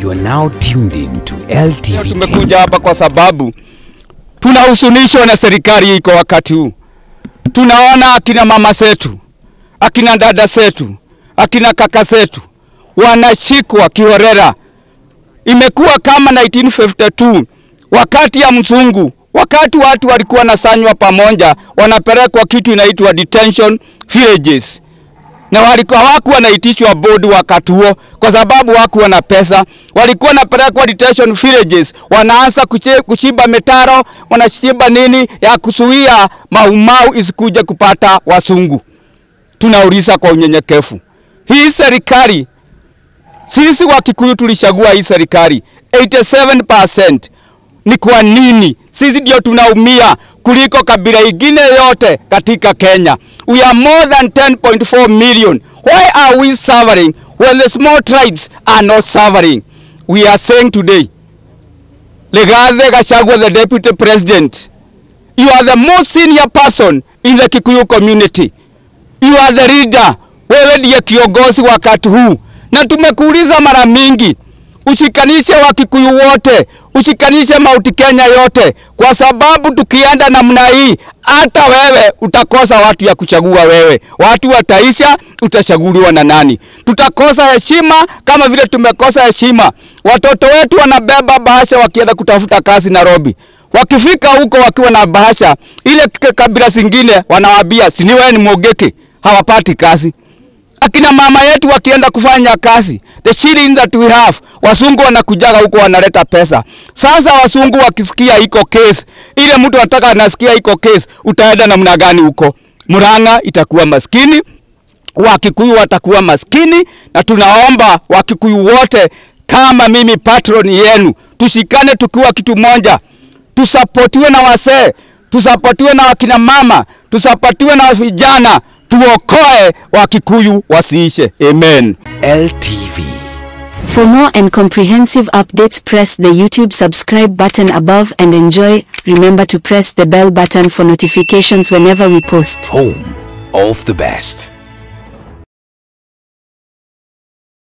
You are now tuned in to LTV Tumekuja hapa kwa sababu tunahuzunishwa na serikali iko wakati huu. Tunaona akina mama zetu, akina dada zetu, akina kaka zetu wanashikwa kiholela. Imekuwa kama 1952 wakati ya mzungu, wakati watu walikuwa nasanywa pamoja, wanapelekwa kitu inaitwa detention villages na walikuwa hawakuwa wanaitishwa bodi wakati huo, kwa sababu hawakuwa na pesa. Walikuwa wanapelekwa detention villages, wanaanza kuche- kuchimba mitaro, wanachimba nini ya kuzuia maumau isikuje kupata wasungu. Tunauliza kwa unyenyekevu, hii serikali, sisi wa Kikuyu tulichagua hii serikali 87%. Ni kwa nini sisi ndio tunaumia kuliko kabila ingine yote katika Kenya? We are more than 10.4 million. Why are we suffering when the small tribes are not suffering? We are saying today, Legathe Gachagua, the deputy president, you are the most senior person in the Kikuyu community. You are the leader. Wewe ndiye kiongozi wakati huu, na tumekuuliza mara mingi ushikanishe Wakikuyu wote, ushikanishe Mauti Kenya yote, kwa sababu tukienda namna hii, hata wewe utakosa watu ya kuchagua wewe. Watu wataisha, utachaguliwa na nani? Tutakosa heshima kama vile tumekosa heshima. Watoto wetu wanabeba bahasha wakienda kutafuta kazi Nairobi. Wakifika huko wakiwa na bahasha, ile k- kabila zingine wanawaambia si ni wewe ni Mogeke, hawapati kazi akina mama yetu wakienda kufanya kazi, the shilling that we have, wasungu wanakujaga huko wanaleta pesa. Sasa wasungu wakisikia iko case, ile mtu ataka anasikia iko case, utaenda namna gani huko? Murang'a itakuwa maskini, Wakikuyu watakuwa maskini, na tunaomba Wakikuyu wote kama mimi patron yenu, tushikane tukiwa kitu moja, tusapotiwe na wasee, tusapotiwe na wakina mama, tusapotiwe na vijana, tuokoe Wakikuyu wasiishe. Amen. LTV. For more and comprehensive updates, press the YouTube subscribe button above and enjoy. Remember to press the bell button for notifications whenever we post. Home of the best.